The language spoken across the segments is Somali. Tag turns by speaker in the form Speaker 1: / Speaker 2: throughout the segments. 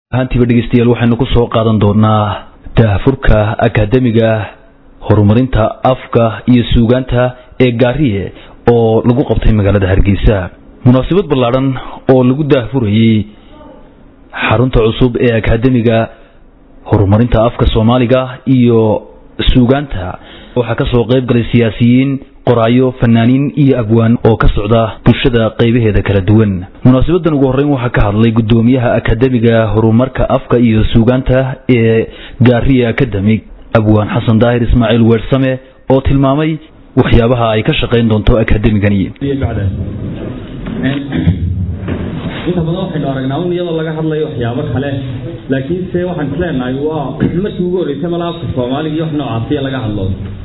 Speaker 1: ahaantiiba dhegeystayaal waxaynu ku soo qaadan doonaa daahfurka akaademiga horumarinta afka iyo suugaanta ee gaariye oo lagu qabtay magaalada hargeysa munaasabad ballaadhan oo lagu daahfurayey xarunta cusub ee akaademiga horumarinta afka soomaaliga iyo suugaanta waxaa kasoo qayb galay siyaasiyiin qoraayo fanaaniin iyo abwaan oo ka socda bulshada qaybaheeda kala duwan munaasabadan ugu horreyn waxaa ka hadlay gudoomiyaha akademiga horumarka afka iyo suugaanta ee gaariya academic abwaan xasan daahir ismaaciil weersame oo tilmaamay waxyaabaha ay ka shaqayn doonto akademigani
Speaker 2: inta badan waxaynu aragnaa un iyadoo laga hadlayo waxyaabo kale laakiin se waxaan isleenahay waa markii ugu horreysay mala afka soomaaliga iyo wax noocaasiya laga hadlo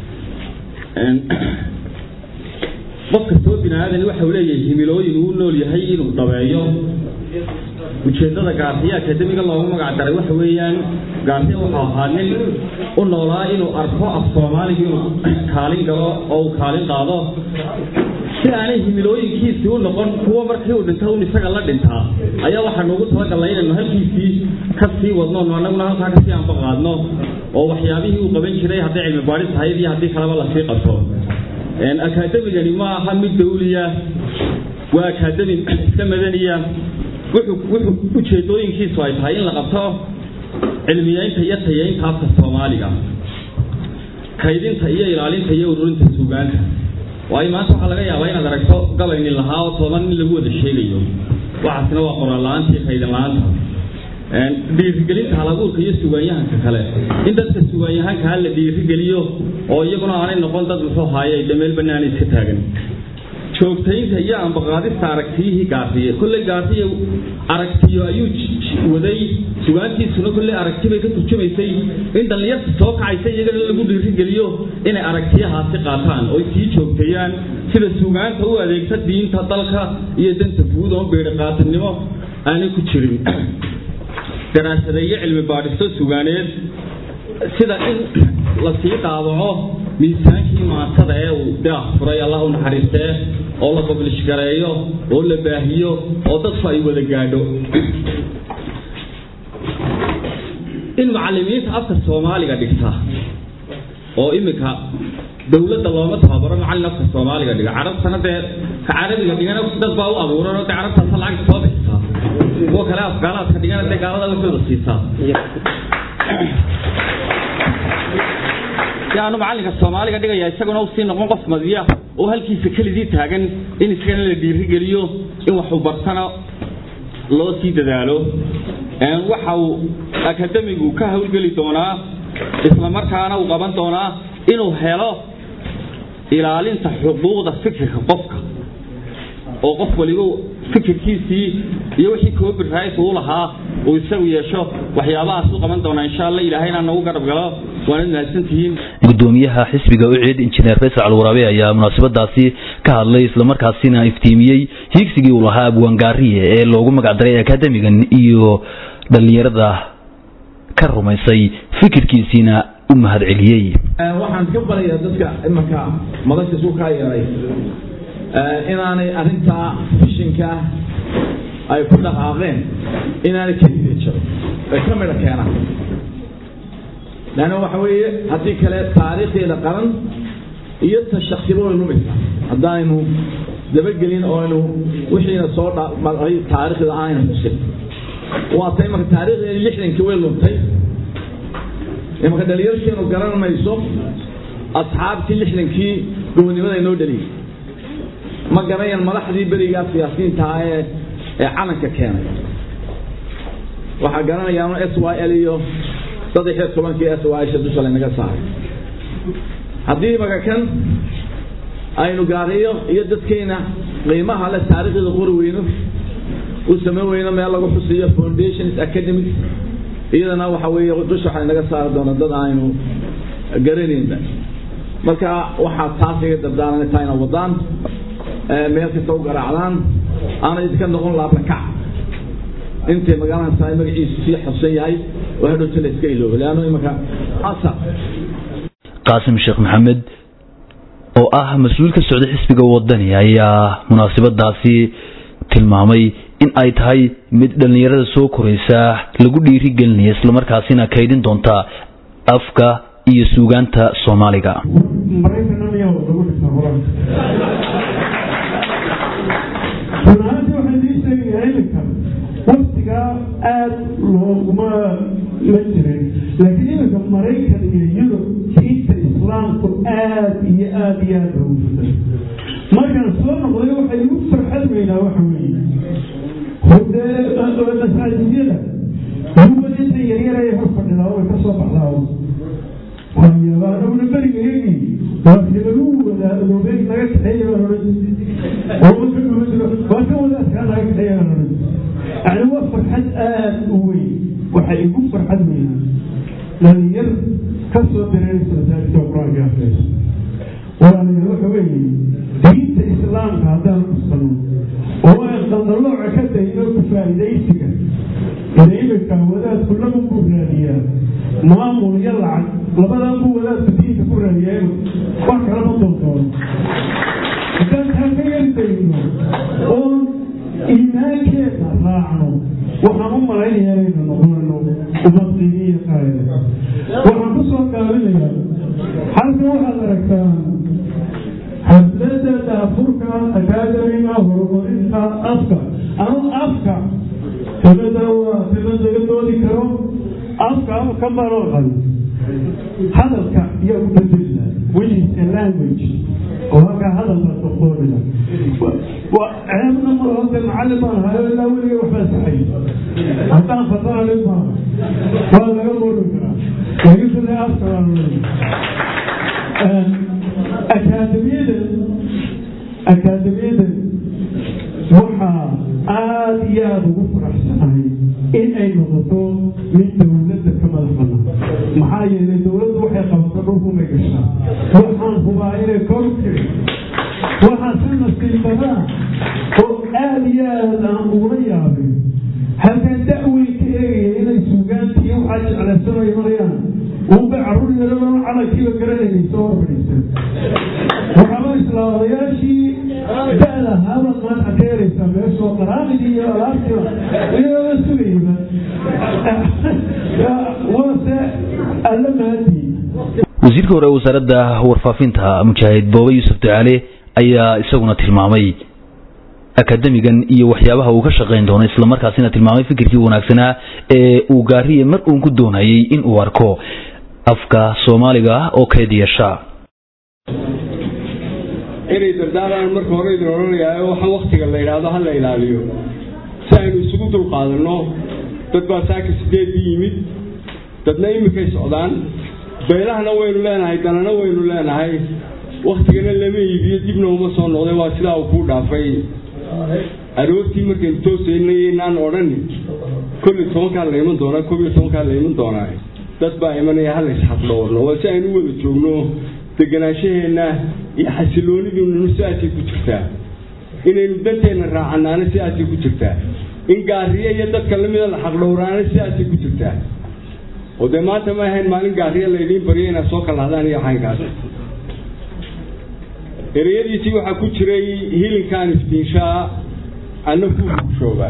Speaker 2: qof kastoo bini aadani waxa uu leeyahay himilooyin uu nool yahay inuu dhabeeyo ujeedada gaarsiya akademiga loogu magac daray waxa weeyaan gaarsiya wuxuu ahaa nin u noolaa inuu arko af soomaaliga inuu kaalin galo oo uu kaalin qaado si aanay himilooyinkiisii u noqon kuwa markii uu dhinta un isaga la dhintaa ayaa waxaanu ugu talagalnay inaynu halkiisii ka sii wadno annaguna halkaa kasii anba qaadno oo waxyaabihii uu qaban jiray hadday cilmi baadhis ahayd iyo haddii kaleba lasii qabto akaademigani ma aha mid dawliya waa akaademi iska madaniya wuxuu ujeedooyinkiisu ay tahay in la qabto cilmiyeynta iyo tayeynta afka soomaaliga kaydinta iyo ilaalinta iyo ururinta suugaanta waayo maanta waxaa laga yaabaa inaad aragto gabaynin lahaa oo toban nin lagu wada sheegayo waxaasna waa qoraal la-aanta iyo kaydin la-aanta dhiirigelinta halabuurka iyo sugaanyahanka kale in dadka sugaanyahankaa la dhiirigeliyo oo iyaguna aanay noqon dad muxuu haaye de meel banaana iska taagan joogtaynta iyo ambaqaadista aragtiyihii gaarsiye kolley gaarsiya aragtiyo ayuu waday sugaantiisuna kolley aragti bay ka turjumaysay in dhallinyarta soo kacaysa iyagana lagu dhiirigeliyo inay aragtiyahaasi qaataan oo sii joogteeyaan sida sugaanta u adeegta diinta dalka iyo danta guud oo beedhi qaatanimo aanay ku jirin daraasadeeyo cilmi baadhisto sugaaneed sida in lasii daawaco miisaankii maansada ee uu daaq furay allah u naxariistee oo la bablish gareeyo oo la baahiyo oo dadku ay wada gaadho in mucalimiinta afka soomaaliga dhigta oo iminka dowladda looma tababaro macallin afka soomaaliga dhiga carabtana dee ka carabiga dhigana dad baa u abuuran oo dee carabtaasa lacagta soo bixisaa kuwa kale afgaalaadka dhigana dee gaalada waxooda siisaa si aanu macallinka soomaaliga dhigaya isaguna u sii noqon qof madiya oo halkiisa kelidii taagan in isagana la dhiirigeliyo in waxu bartana loo sii dadaalo waxa uu akademigu ka hawlgeli doonaa isla markaana uu qaban doonaa inuu helo ilaalinta xuquuqda fikirka qofka oo qof waliba fikirkiisii iyo wixii copyright uu lahaa uu isagu yeesho waxyaabahaas u qaban doonaa insha allah ilaahayna nagu garab galo waanad mahadsantihiin
Speaker 1: gudoomiyaha xisbiga ucid injineer faysal alwaraabe ayaa munaasabadaasi ka hadlay islamarkaasina iftiimiyey hiigsigii uu lahaa abwaan gaariye ee loogu magacdaray akademigan iyo dhallinyarada ka rumaysay fikirkiisiina u mahad celiyey
Speaker 3: waxaan ka barayaa dadka imanka madasha isku kaa yeeray inaanay arintaa fishinka ay ku dhaqaaqeen inaanay kelidii jiro ay ka midho keenaan leanna waxa weeye haddii kale taariikhdeeda qaran iyo ta shaksiba way lumaysaa haddaaynu dabagelin oo aynu wixiina soo dhamaray taariikhda aanayna xusin waa tay marka taariikhdeeda lixdankii way luntay imanka dhalinyarkeenu garan mayso asxaabtii lixdankii gobolnimada inoo dhaliyay ma garanayaan madaxdii berigaa siyaasiyiintaha ee ee calanka keenay waxaa garanayaan s y l iyo saddex iyo tobankii s y sha dusha laynaga saaray haddii maka kan aynu gaariyo iyo dadkeena qiimaha le taariikhda qori weyno u samayn weyno meel lagu xusiyo foundations academics iyadana waxa weeye dusha waxaa naga saari doona dad aynu garanaynba marka waxaa taas iga dardaaran taa ina wadaan meel kasta u garaacdaan aana idinka noqon laablakac intay magaalada tahay magaciisu sii xusan yahay oo hadhowta la iska iloobo leanno imanka asar
Speaker 1: qaasim sheekh maxamed oo ah mas-uul ka socda xisbiga wadani ayaa munaasabadaasi tilmaamay in ay tahay mid dhallinyarada soo koraysa lagu dhiiri gelinaya islamarkaasina kaydin doonta afka iyo suugaanta soomaaliga
Speaker 4: runaantii waxaan dii sheegayaa iminka waktigaa aada looguma ma jirin laakiin iminka maraykan iyo yurub diinta islaamku aada iyo aada iyo aada loogu fitay markaan soo noqday waxay igu farxad weynaa waxa weeye hode masaajidiyada yuba inta yaryar ay hor fadhidaa way ka soo baxdaa waayabadhowna berigayagii waa lagu wadaadoobeey naga kaxeeya baan odhan waa ka wadaadkaa naga kaxeeya baan odhan yani waa farxad aada u weyn waxay igu farxad weynaa dhalinyar ka soo dareeraysa masaajidka qur-aanka akhriyaysa walaalayaal waxa weeye diinta islaamka haddaan kusano oo aan qaldalooca ka dayno ku faa'iidaysiga ila iminka wadaadku laba buu raadiyaa maamul iyo lacag labadan buu wadaadku diinta ku raadiyaa wax kalama doontoon haddaan taa ka yardayno oon iimaankeeda raacno waxaan u malaynayaa inaynu noqonayno ummad qiimiya qaayada waxaan ku soo gaabinayaa halkan waxaad aragtaan xaflada daafurka akaadamiga horumarinta afka ama afka kelmada waa kelmad laga doodi karo afka ama ka marooqan hadalka yaa u bedelina which is a language oo halkaa hadalka soqoonina ceebna mar hode macallin baan hayo ilaa weliga waxbaa saxay haddaan fasanalin maaha waa laga moodi karaa laakiin sida afka waa akaadamiyada akaadamiyadan waxaa aada iyo aada ugu faraxsanahay in ay noqoto mid dowladda ka madax banaan maxaa yeelay dowladdu waxay qabato dhulkumay gashaa waxaan hubaa inay kor tiri waxaa si nasiibadaa oo aada iyo aada aan ugula yaabay halkaan da-weyn ka eegaya inay suugaantii waxaa jeclaysanay marayaan unba carruur yaradoo calankiiba garanaynay soo horfadhiisan waxaaba islaamayaashii da-da haabad maanta ka helaysaa meeshoo qaraamidii iyo alaabtiiba iyagoo sugayba waase alla maadii
Speaker 1: wasiirka hore wasaaradda warfaafinta mujaahid boobe yuusuf ducaale ayaa isaguna tilmaamay akademigan iyo waxyaabaha uu ka shaqayn doono islamarkaasina tilmaamay fikirkii wanaagsanaa ee uu gaariye mar uun ku doonayay in uu arko afka soomaaliga oo keed yeesha
Speaker 5: inay dardaaran marka hore idin odhanayaa waxaan waktiga la yidhaahdo ha la ilaaliyo si aynu isugu dulqaadanno dad baa saaka sideedii yimid dadna iminkay socdaan beelahana waynu leenahay danana waynu leenahay waktigana lama iibiyo dibna uma soo noqday waa sidaa uu kuu dhaafay aroortii markaynu toosaynay inaan odhanin kolli tobankaa la iman doonaa koob iyo tobankaa la iman doonaa dad baa imanaya hala isxaqdhoorno waa si aynu wada joogno deganaashaheenna iyo xasiloonidiinnu sidaasay ku jirtaa inaynu danteenna raacanaana sidaasay ku jirtaa in gaariye iyo dadka lamida la xaqdhowraana sidaasay ku jirtaa oo dee maanta ma ahayn maalin gaariye laydiin baryo inaad soo kalahdaan iyo xaynkaas ereyadiisii waxaa ku jiray hilinkan iftiinshaa anna kuushooga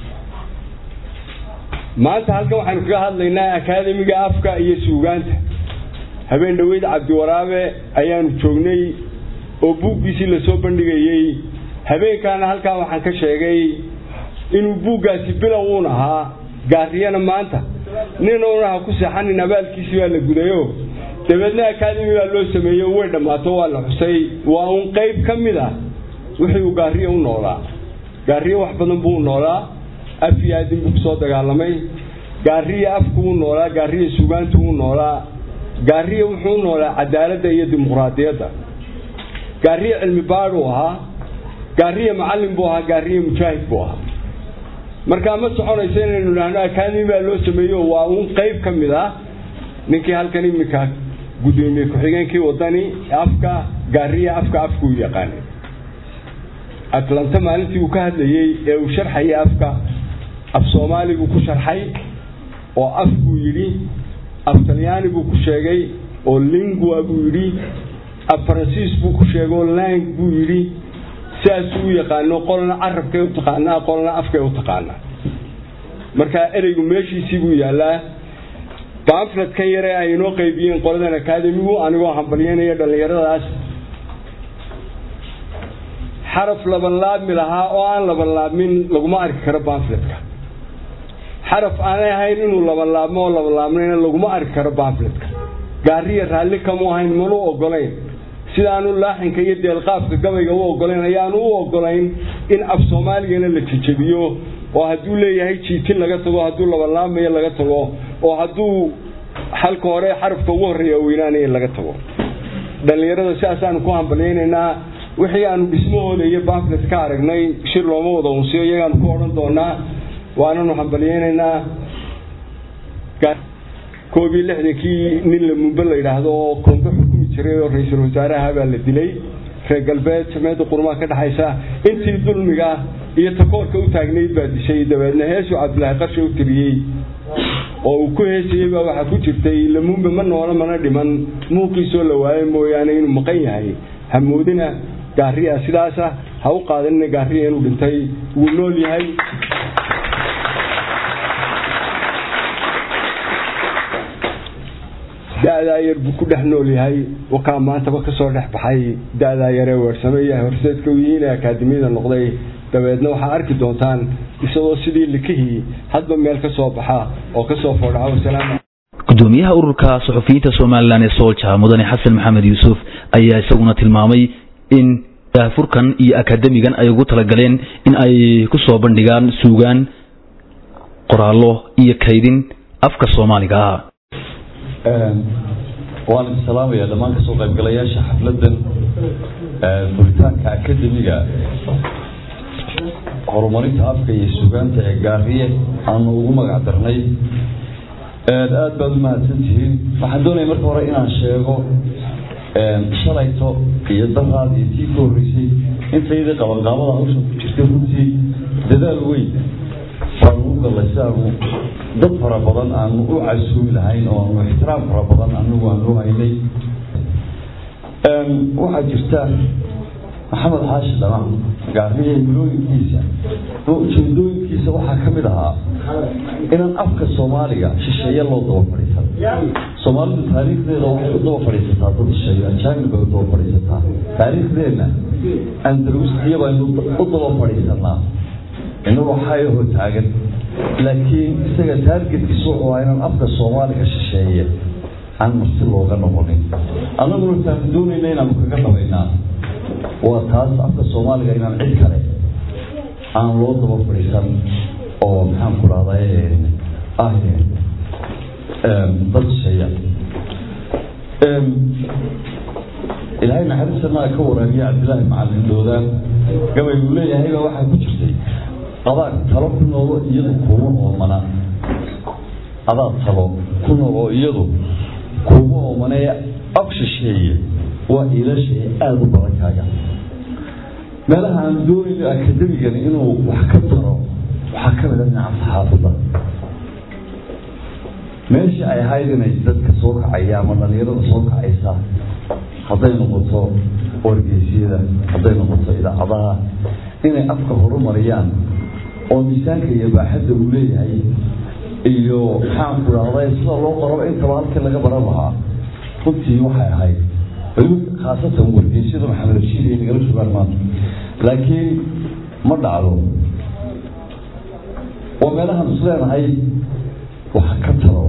Speaker 5: maanta halkan waxaynu kaga hadlaynaa akaademiga afka iyo suugaanta habeen dhoweyd cabdiwaraabe ayaanu joognay oo buuggiisii lasoo bandhigayey habeenkaana halkaa waxaan ka sheegay inuu buuggaasi bilow uun ahaa gaariyana maanta nin uuna ha ku seexanin abaalkiisii baa la gudayo dabeedna akaademi baa loo sameeyey way dhammaato waa la xusay waa uun qayb ka mid ah wixii uu gaariye u noolaa gaariye wax badan buu u noolaa af iyo aadin buu kusoo dagaalamay gaariye afku u noolaa gaariye sugaantu u noolaa gaariye wuxuu u noolaa cadaaladda iyo dimuqraadiyadda gaariye cilmi baadhuu ahaa gaariye macallin buu ahaa gaariye mujaahid buu ahaa markaa ma soconayso inaynu idhaahno akaademi baa loo sameeyo waa uun qayb ka mid ah ninkii halkan iminka gudoomiye ku-xigeenkii wadani afka gaariye afka afkuu yaqaanay atlanta maalintii uu ka hadlayey ee uu sharxayay afka af soomaali buu ku sharxay oo af buu yidhi af talyaani buu ku sheegay oo lingua buu yidhi af faransiis buu ku sheegay oo lang buu yidhi sidaasuu u yaqaano qolna carabkay u taqaanaa qolna afkay u taqaanaa marka ereygu meeshiisii buu yaallaa baamfletkan yare ay inoo qaybiyeen qoladan akaademigu anigoo hambalyanaya dhallinyaradaas xaraf labanlaabmi lahaa oo aan labanlaabmin laguma arki karo baamfletka xaraf aanay ahayn inuu labanlaabmo oo labanlaabnayna laguma arki karo baamfletka gaariya raalli kamu ahayn mana u ogolayn sidaanu laaxinka iyo deelqaafka gabayga u ogolayn ayaanu u ogolayn in af soomaaligana la jejebiyo oo hadduu leeyahay jiitin laga tago hadduu labanlaabmayo laga tago oo hadduu halka hore xarafka ugu horreeya weynaanaya laga tago dhallinyarada sidaasaanu ku hambalyaynaynaa wixii aanu dhismahooda iyo bamflet ka aragnay shir looma wada unsiyo iyagaanu ku odhan doonaa waananu hambalyaynaynaa koob iyo lixdankii nin la mumbe la yidhaahdo oo koonbe xukumi jiray oo ra-iisul wasaaraha baa la dilay reer galbeed sameeda qurmaa ka dhexaysa intii dulmiga iyo takoorka u taagnayd baa dishay dabeedna heesuu cabdilaahi qarsha u tiriyey oo uu ku heesayey baa waxaa ku jirtay lamumbe ma noola mana dhiman muuqiisoo la waayo mooyaane inuu maqan yahay hamoodina gaariya sidaasa ha u qaadanina gaariya inuu dhintay wuu nool yahay da-daa yar buu ku dhex nool yahay wakaa maantaba kasoo dhex baxay da-daa yaree weersameeya horseedka u yihiin ee akaademiyada noqday dabeedna waxaa arki doontaan isagoo sidii likihii hadba meel ka soo baxa oo kasoo foodhaca wasalaam
Speaker 1: gudoomiyaha ururka suxufiyiinta somalilan ee soolja mudane xasan maxamed yuusuf ayaa isaguna tilmaamay in daafurkan iyo akademigan ay ugu talagaleen in ay ku soo bandhigaan suugaan qoraallo iyo kaydin afka soomaaliga ah
Speaker 6: waan idin salaamaya dhammaan kasoo qaybgalayaasha xafladan furitaanka akademiga horumarinta afka iyo sugaanta ee gaariye aanu ugu magac darnay aad baad u mahadsantihiin waxaan doonaya marka hore inaan sheego shalayto iyo daraad iyo tii ka horreysay intaydii qabanqaabada hawshan ku jirtay runtii dadaal weyn baanu u gallay si aanu dad fara badan aanu u casuumi lahayn oo aanu ixtiraam fara badan anigu aanu haynay waxaa jirta maxamed xaashi dhamac gaariye milooyinkiisa ujeedooyinkiisa waxaa ka mid ahaa inaan afka soomaaliga shisheeye loo daba fadhiisan soomaalidu taariikhdeeda waxay u daba fadhiisataa dad shisheeye ajaanib bay u daba fadhiisataa taariikhdeenna andalusiya baynu u daba fadhiisanaa inagu xayaho taagan laakiin isaga taargetkiisu wuxuu ahaa inaan afka soomaaliga shisheeye aan marti looga noqonin annaguna taanu doonayna inaanu kaga dhabaynaa waa taas afka soomaaliga inaan cid kale aan loo daba fadhiisan oo maxaan ku dhahday ah dad shisheeya ilaahay naxariistanaa ka waraabiya cabdilaahi macalin doodaan gabay uu leeyahay baa waxaa ku jirtay adaad talo ku noolo iyadu kuma oomana adaad talo ku noolo iyadu kuma oomanee af shisheeye waa iilashay aada u badan kaaga meelaha aan doonayno akademigan inuu wax ka taro waxaa ka mida dhinaca saxaafadda meeshii ay ahayd inay dadka soo kacaya ama dhalinyarada soo kacaysa hadday noqoto wargeysyada hadday noqoto idaacadaha inay afka horumariyaan oo miisaanka iyo baaxadda uu leeyahay iyo maxaan ku dhahday sida loo qoraba intaba halkii laga baran lahaa runtii waxay ahayd khaasatan wargeysyada maxamed rashiid iyo nagala joogaan maanta laakiin ma dhacdo waa meelahaan is leenahay waxa ka talo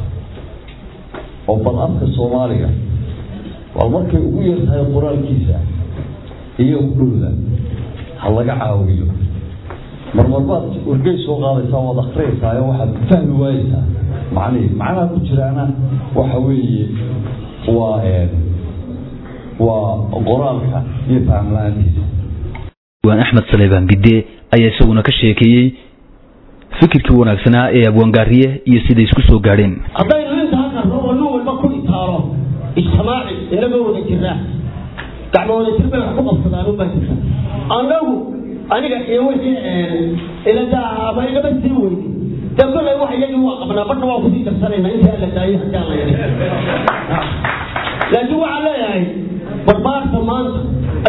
Speaker 6: oo bal afka soomaaliga bal markay ugu yar tahay qoraalkiisa iyo udhowda ha laga caawiyo marmarbaad wargey soo qaadaysaa waad akhriyaysaa oo waxaad fahmi waayeysaa macnihi macnaha ku jiraana waxa weeye waa waa qoraalka iyo faham la-aantiisa
Speaker 1: waan axmed saleebaan bidde ayaa isaguna ka sheekeeyey fikirkii wanaagsanaa ee abwaangaariye iyo siday isku soo gaadheen
Speaker 7: haddaynu intaa qarno oo nin walba ku itaalo ijtimaaci inagoo wada jirnaa gacmo wada jir bay wax ku qabsadaan ubaa jirta annagu aniga iyo wixii iladaaba igaba sii weydi dambale wax iyagii waa qabnaa badna waa kusii darsanayna intii alla daayo haddii alla yidhi laakiin waxaan leeyahay barbaarta maanta ayuunbaa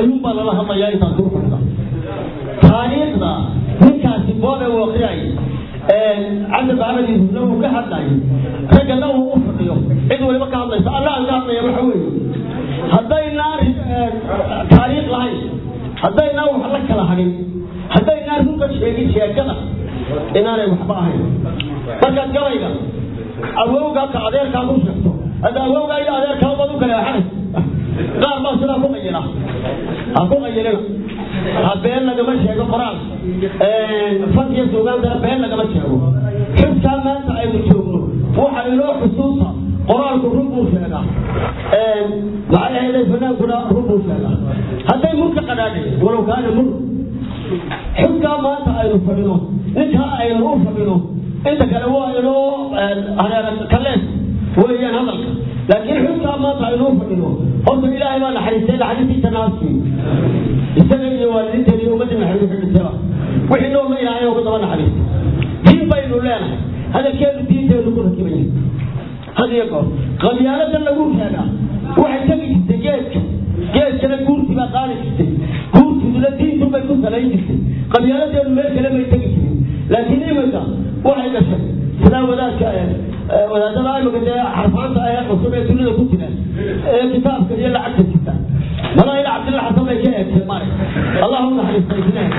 Speaker 7: lala hadlayaa intaan kuu fadhida taariikhda ninkaasi boobe uu akhriyay cabdi maxamed yuusufna uu ka hadlay raggana uu u fadhiyo cid waliba ka hadlaysa alla aan ka hadlaya waxa weeye haddaynaan taariikh lahayn haddaynaan wax la kala hadhin haddaynaan runka sheegin sheekada inaanay waxba ahayn markaad gabayga awowgaa ka adeerkaa ku sheegto hadda awowgaa iyo adeerkaa baad u kala axanay qaar baa sidaa ku qayila ha ku qayilina ha been lagama sheego qoraal fad iyo suugaantana been lagama sheego xiskaa maanta aynu joogno waxa inoo xusuusa qoraalku run buu sheegaa maxay ahayday fanaankuna run buu sheegaa hadday murka qadhaadhay walow kaana mur xiskaa maanta aynu fadhino ninkaa aynu u fadhino inta kale waa inoo hareera kalees weeyaan hadalka laakiin xuskaa maanta aynu u fadhino horta ilaahay baa naxariistay naxariistiisa naasii isaga iyo waalidiinteena iyo ummadda naxariista dhintaba wixii noolna ilaahay oo ku daba naxariista diin baynu leenahay hadalkeenu diinteenu ku rakiban yahay had iyo goor qabyaalada lagu sheegaa waxay tegi jirtay geedka geedkana guurtii baa qaadi jirtay guurtiduna diintu bay ku salayn jirtay qabyaaladeenu meel kale bay tegi jirin laakiin iminka waxay dhashay sidaa wadaadka wadaadada imika dee xarfaanta ee cusub ee dunida ku jira ee kitaabka iyo lacagta jirta malaa ila cabdilla xasan bay ka eegtay mare allahu naxariista isnaha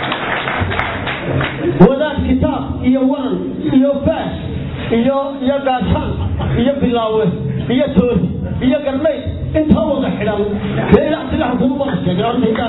Speaker 7: wadaad kitaab iyo waran iyo faash iyo iyo gaashaan iyo bilaawe iyo toosi iyo garnay intaa wada xidhan dee ila cabdilla xasan ubaa sheegay horta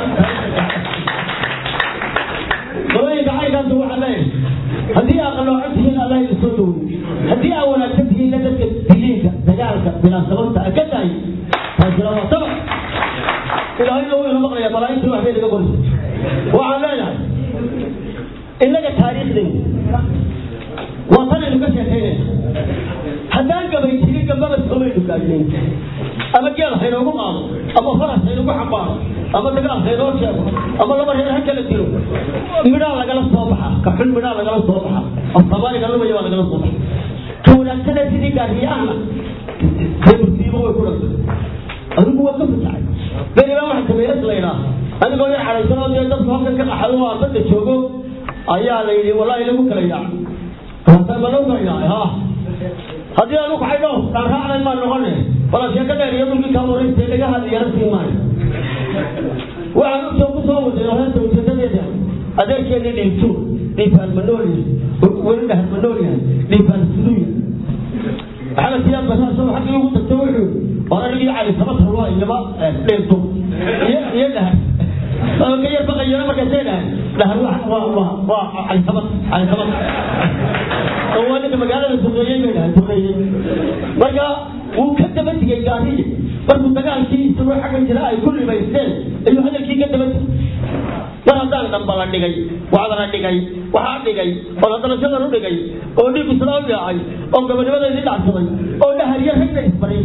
Speaker 7: qolooyinka caynkaas waxaa leeyahay haddii aa qaloocan tihiin allah idin soo dhowey haddii aa wanaagsan tihiinna dadka diliinka dagaalka bilaasabanta a ka dahay taasina waa sabab ilaahayna wuu ina maqlaya malaa'igtii wax bay naga qorisa waxaan leeyahay innaga taariikhdaynu waa tan aynu ka sheekaynayna haddaan gabay jirin gambaba somaynu gaadhnayn ama geel haynoogu qaado ama faras haynugu xambaaro ama dagaal haynoo sheego ama laba reer ha kala dilo midhaa lagala soo baxa ka xun midhaa lagala soo baxa oo soomaaliga lumaya waa lagala soo baxa ka wanaagsana sidii gaariyahana dee musiibo way ku dhantay adigu waa ka fasaxay beri baa waxa kameeras la yidhaa anigoo yar cadhaysan oo dee dadku halkan ka qaxado waa dadka joogo ayaa la yidhi wallahi lagu kala yaac hasa ma lagu kala yaacay ha haddii aanu kaxay dhow aan raacnay maan noqone wala sheeko dheer iyo dhulkii kaa waraysta laga hadlayaan sii maayo waxaan usoo ku soo waday horeenta ujeedadeeda adeerkeeni dhiibtu dhiibaan ma nool yahay weli dhahar ma nool yahay dhiibaan siduu yahay maxamed siyaad basaaso xaggii ugu tagto wuxuu oo anigii cali sabatar waa iyaba dheerto iyo iyo dhahar oo ka yar baqayana markaasay dhahay dhahar waa waa waa waa cali sabat cali sabat oo waa ninka magaalada duqeeyey bay dhahay duqeeyey marka wuu ka daba digay gaariye markuu dagaalkii isagoo xagga jira ay ku ribaysteen ayuu hadalkii ka daba digay mar haddaan dhamba la dhigay waxda la dhigay waxaa dhigay oo ladalasadan u dhigay oo dhiig isla u yaacay oo gabadnimadeedii dhacsaday oo dhahariya ragna isbaray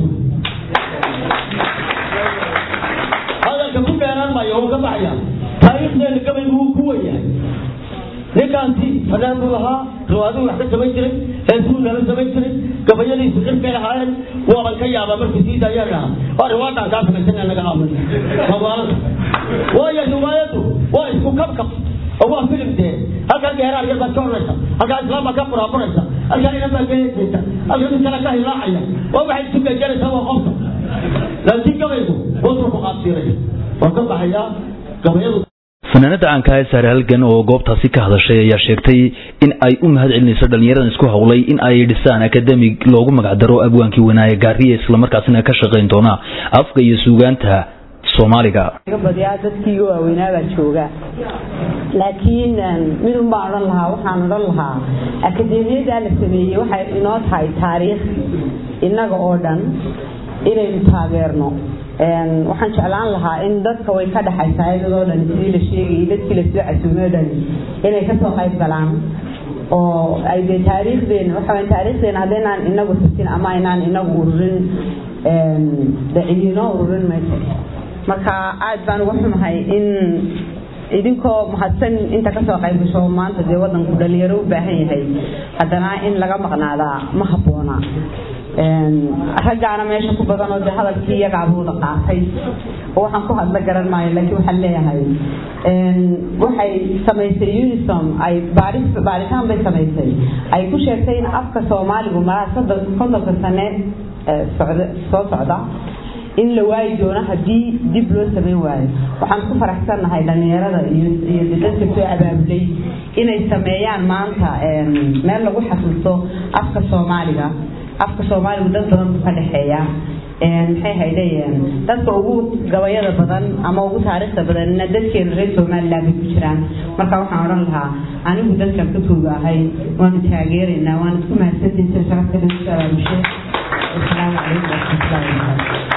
Speaker 7: hadalka ku dheeraan maayo wuu ka baxaya taariikhdeena gabaygu wuu ku wenyahay ninkaasi fanaan buu ahaa riwaaduu wax ka samayn jiray heesuu nala samayn jiray gabayadiisu xirkay ahaayeen waaban ka yaabaa markii sii daayaan dhahaa waa riwaadaan kaa samaysan naga aamin magaalada waayo riwaayadu waa isku kabkab oo waa filim dee halkan geeraar yar baad ka horaysa halkaa islaam baad ka buraaburaysa halkaa inan baad ka heesaysa halkan mid kale ka hilaacaya waa waxay isu geejaraysaa waa qofka laakiin gabaygu wuxuu ku qaabsiiraya waa ka baxayaa gabayadu
Speaker 1: fanaanada caanka ee saare halgan oo goobtaasi ka hadashay ayaa sheegtay in ay u mahad celinayso dhallinyaradan isku howlay in ay dhisaan akademig loogu magacdaro abwaankii wanaaye gaariye islamarkaasina ka shaqayn doona afka iyo suugaanta soomaaliga
Speaker 8: badiyaa dadkiiga waaweynaa baa jooga laakiin midun baan odhan lahaa waxaan odhan lahaa akademiyadaa la sameeyey waxay inoo tahay taariikh innaga oo dhan inaynu taageerno waxaan jeclaan lahaa in dadka way ka dhexaysaa iyadoo dhan sidii la sheegayay dadkii lasoo casuumay o dhan inay kasoo qayb galaan oo ay dee taariikhdeena waxa weya taariikhdeena haddaynaan inagu xusin ama aynaan inagu ururin de cidinoo ururin mayso marka aad baan uga xumahay in idinkoo mahadsan inta kasoo qayb gasho maanta dee wadanku dhalinyaro u baahan yahay haddana in laga maqnaadaa ma habboona raggaana meesha ku badan oo dee hadalkii iyagaaba wada qaatay oo waxaan ku hadla garan maayo laakiin waxaan leeyahay waxay samaysay unisom ay baaris baaritaan bay samaysay ay ku sheegtay in afka soomaaligu malaa soddon kontonka sane socda soo socda in la waayi doono haddii dib loo samayn waayo waxaan ku faraxsannahay dhallinyarada iyo iyo dadka soo abaabulay inay sameeyaan maanta meel lagu xasuusto afka soomaaliga afka soomaaligu dad badan buu ka dhexeeya maxay haydeen dadka ugu gabayada badan ama ugu taariikhda badanna dadkeena reer somaliland bay ku jiraan marka waxaan odhan lahaa anigu dadkan ka tooga ahay waanu taageeraynaa waana isku mahadsantiisa sharafta lagu soo abaabushay asalaamu calaykum waraxmatullahi wabarakaatu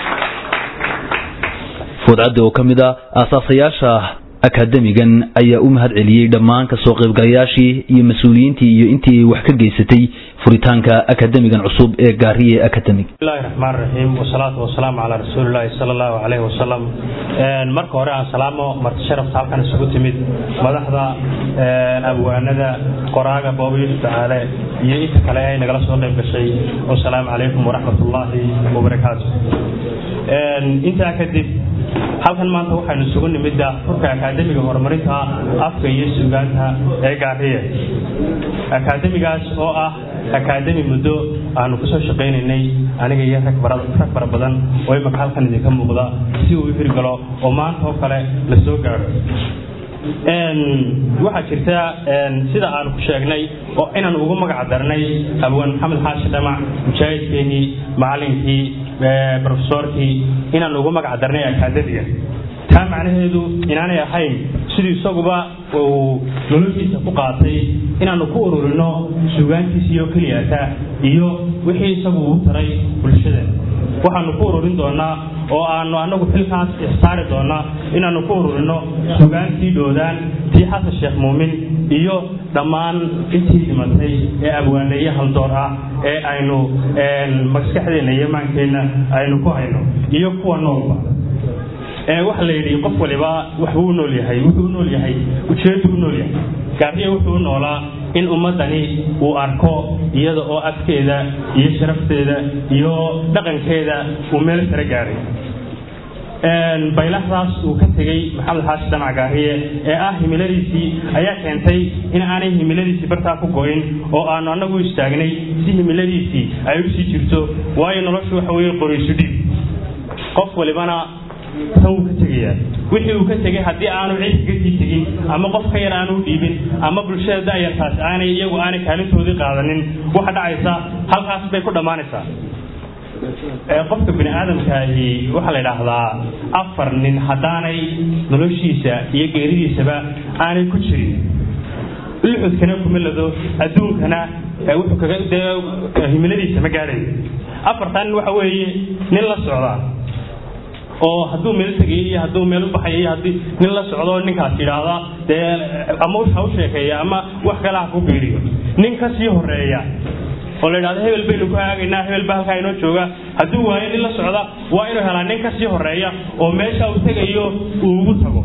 Speaker 1: foodcadda oo ka mid a aasaasayaasha akademigan ayaa u mahad celiyey dhammaan kasoo qaybgalayaashii iyo mas-uuliyiintii iyo intii wax ka geysatay furitaanka akademigan cusub ee gaariye academic
Speaker 9: bismillahi raxmaan raxiim wasalaatu wasalaamu calaa rasuulillahi sala allahu calayhi wasalam marka hore aan salaamo marti sharafta halkan isugu timid madaxda abwaanada qoraaga booba yuusuf tacaale iyo inta kale ay nagala soo qayb gashay wasalaamu calaykum waraxmatullaahi wabarakaatu intaa kadib halkan maanta waxaynu isugu nimid furka akaademiga horumarinta afka iyo suugaanta ee gaariye akaademigaas oo ah akaademi muddo aanu kasoo shaqaynaynay aniga iyo rag fara badan oo imaka halkan idinka muuqda si uu u hirgalo oo maanta oo kale la soo gaadho waxaa jirta sida aanu ku sheegnay oo inaan ugu magac darnay abwaan maxamed xaashi dhamac mujaahidkeenii macalinkii rofesorkii inaan ugu magac darnay akaademiga taa macnaheedu inaanay ahayn siduu isaguba uu noloshiisa ku qaatay inaanu ku ururino suugaantiisiiyo keliyata iyo wixii isagu uu taray bulshada waxaanu ku ururin doonaa oo aanu anagu xilkaas ixsaari doonaa inaanu ku ururino sugaantii dhoodaan tii xasan sheekh muumin iyo dhammaan intii dhimatay ee abwaaneeye haldoor ah ee aynu maskaxdeenna iyo maankeenna aynu ku hayno iyo kuwa noolba waxa la yidhi qof waliba waxbuu u nool yahay wuxuu u nool yahay ujeedu u nool yahay gaariya wuxuu u noolaa in ummadani uu arko iyada oo afkeeda iyo sharafteeda iyo dhaqankeeda uu meel sare gaaray baylahdaas uu ka tegey maxamed xaashi dhamac gaariye ee ah himiladiisii ayaa keentay in aanay himiladiisii bartaa ku go'in oo aanu annagu istaagnay si himiladiisii ay u sii jirto waayo noloshu waxa weeye qoraysu dhiib qof walibana tan wuu ka tegayaa wixii uu ka tegay haddii aanu cid kaga sii tegin ama qof ka yar aanu dhiibin ama bulshada da'yartaas aanay iyagu aanay kaalintoodii qaadanin waxa dhacaysa halkaas bay ku dhammaanaysaa qofka bini aadamkaahi waxaa la idhaahdaa afar nin haddaanay noloshiisa iyo geeridiisaba aanay ku jirin luxudkana kuma lado adduunkana wuxuu kaga dee himiladiisa ma gaadhayo afartaa nin waxa weeye nin la socdaa oo hadduu meel tegay iyo hadduu meel u baxay iyo haddii nin la socdo ninkaas yidhaahda dee ama ha u sheekeeya ama wax kale ha ku biiriyo nin ka sii horeeya oo la yidhahdo hebel baynu ku haagaynaa hebel baa halkaa inoo jooga hadduu waayo nin la socda waa inuu helaa nin ka sii horeeya oo meesha uu tegayo uu ugu tago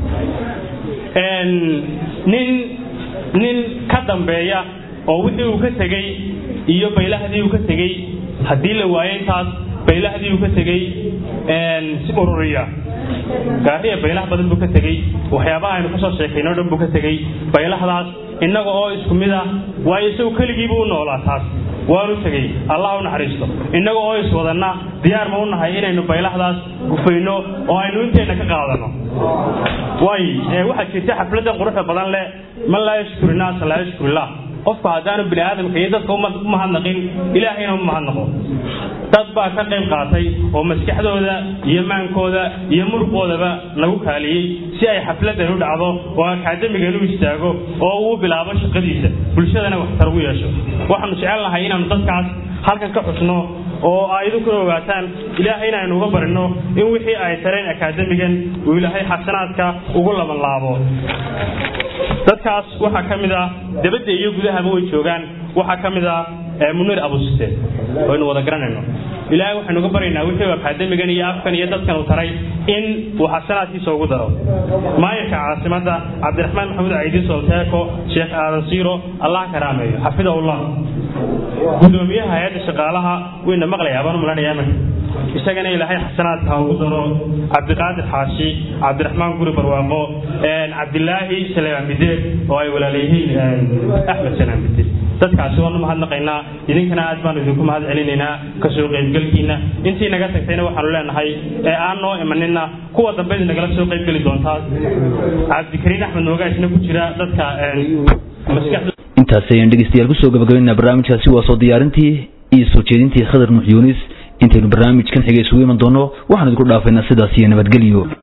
Speaker 9: nin nin ka dambeeya oo wixii uu ka tegey iyo baylahdii uu ka tegey haddii la waayo intaas baylahdii uu ka tegey si ururiya gaariya baylah badan buu ka tegey waxyaabaha aynu kasoo sheekaynoo dhan buu ka tegey baylahdaas innaga oo isku mid ah waayo isagu keligiibuu u noolaa taas waanu tegey allah u naxariisto innaga oo iswadanna diyaar ma u nahay inaynu baylahdaas gufayno oo aynu inteenna ka qaadano waay waxaa jirta xafladda quruxda badan leh man laa yashkuru naasa laa yashkurillah qofku haddaanu bini aadamka iyo dadka u mahadnaqin ilaahayna u mahadnaqo dad baa ka qayb qaatay oo maskaxdooda iyo maankooda iyo muruqoodaba lagu kaaliyey si ay xafladan u dhacdo oo akaademigan u istaago oo uu bilaabo shaqadiisa bulshadana waxtar ugu yeesho waxaanu jecelnahay inaanu dadkaas halkan ka xusno oo aidukuna ogaataan ilaahayna aynu uga barino in wixii ay tareen akaademigan uu ilaahay xasanaadka ugu labanlaabo dadkaas waxaa ka mid ah dabadda iyo gudahaba way joogaan waxaa ka mid ah munir abusite waynu wada garanayno ilaahay waxaynu uga baryaynaa wixii akaademigan iyo afkan iyo dadkan uu taray in uu xasanaadkiisa ugu daro maayarka caasimadda cabdiraxmaan maxamuud caydi solteeko sheekh aadan siiro allah karaameeyo xafidahullah gudoomiyaha hay-adda shaqaalaha wayna maqlayaa baan u malanayaa imanka isagana ilaahay xasanaadka ha ugu daro cabdiqaadir xaashi cabdiraxmaan guri barwaaqo cabdilaahi saleemaan bideed oo ay walaalayihiin axmed salaan bideed dadkaasi waanu mahadnaqaynaa idinkana aad baanu idinku mahad celinaynaa kasoo qaybgelkiina intii naga tagtayna waxaanu leenahay ee aan noo imanina kuwa dambe nagala soo qaybgeli doontaa cabdikariin axmed noogaasna ku jira dadka maskaxda
Speaker 1: intaasi ayaan dhegeystayaal kusoo gabagabaynaa barnaamijkaasi waa soo diyaarintii iyo soo jeedintii khadar nuux yuunis intaynu barnaamijkan xiga isugu iman doono waxaan idinku dhaafaynaa sidaas iyo nabadgelyo